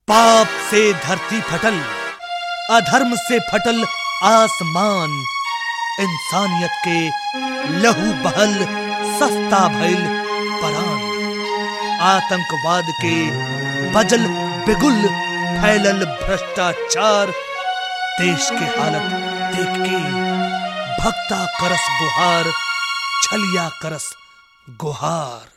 पाप से धरती फटल अधर्म से फटल आसमान इंसानियत के लहू बहल सस्ता भइल परान आतंकवाद के बजल बिगुल फैलल भ्रष्टाचार देश के हालत देख के भक्ता करस गुहार छलिया करस गुहार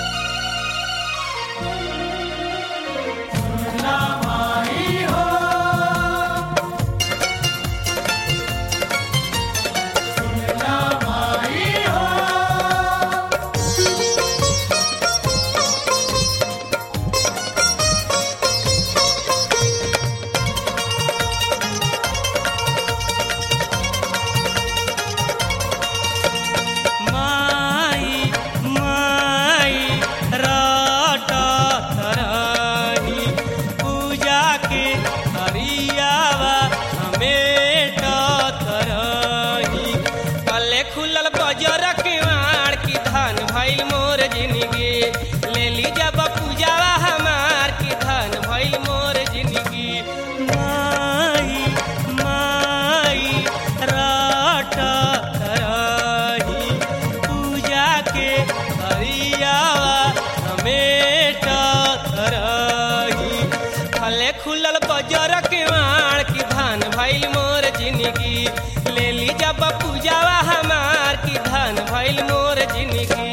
माई माई राट धरही पूजा के हरियावा समेट धरही कले खुलल बजर के मार की धान भइल मोर जिंदगी ले ली जब पूजावा हमार की धान भइल मोर जिंदगी माई माई राट धरही पूजा के हरियावा समेट धरही फले खुलल बजर के मार की धान भइल मोर जिंदगी ले ली जब पूजावा हमार की धान भइल मोर जिंदगी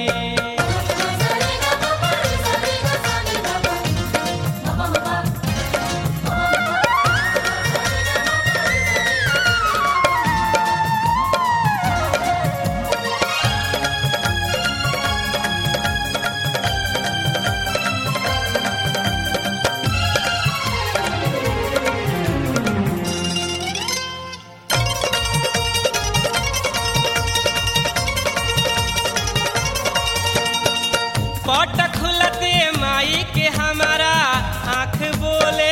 पट खुलते माई के हमारा आंख बोले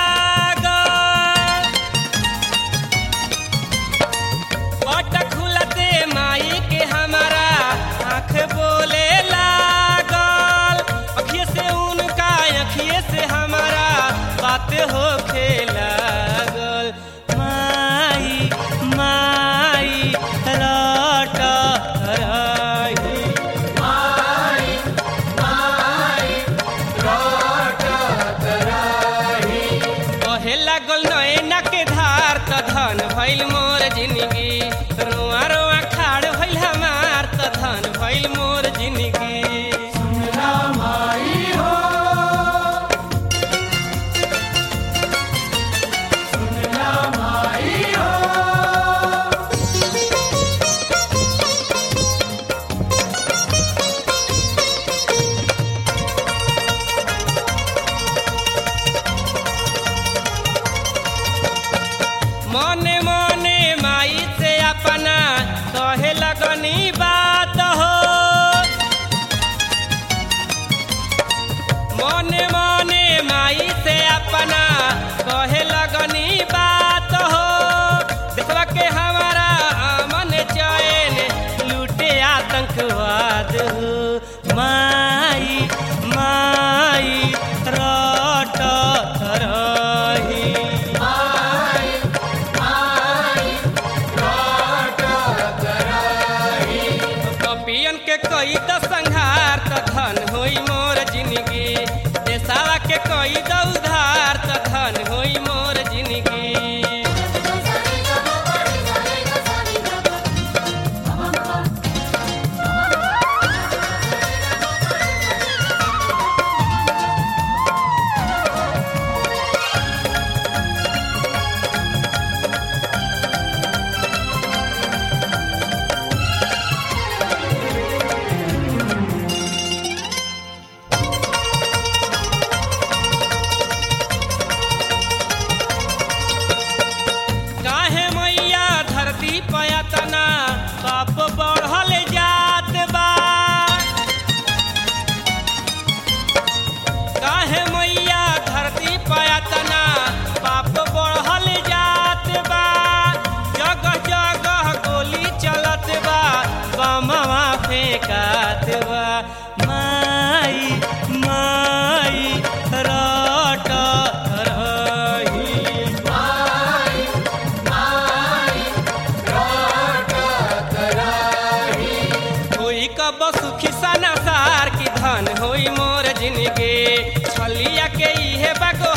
लागल पट खुलते माई के हमारा आंख बोले लागल अखिए से उनका अखिए से हमारा बात होखे लागल माई माई लौट रही कहे लागल नैना के धार त धन भइल मोर जिंदगी रोआ रोआ खाड़ भइल हमार त धन भइल मोर जिंदगी दुनिया के इहे बागो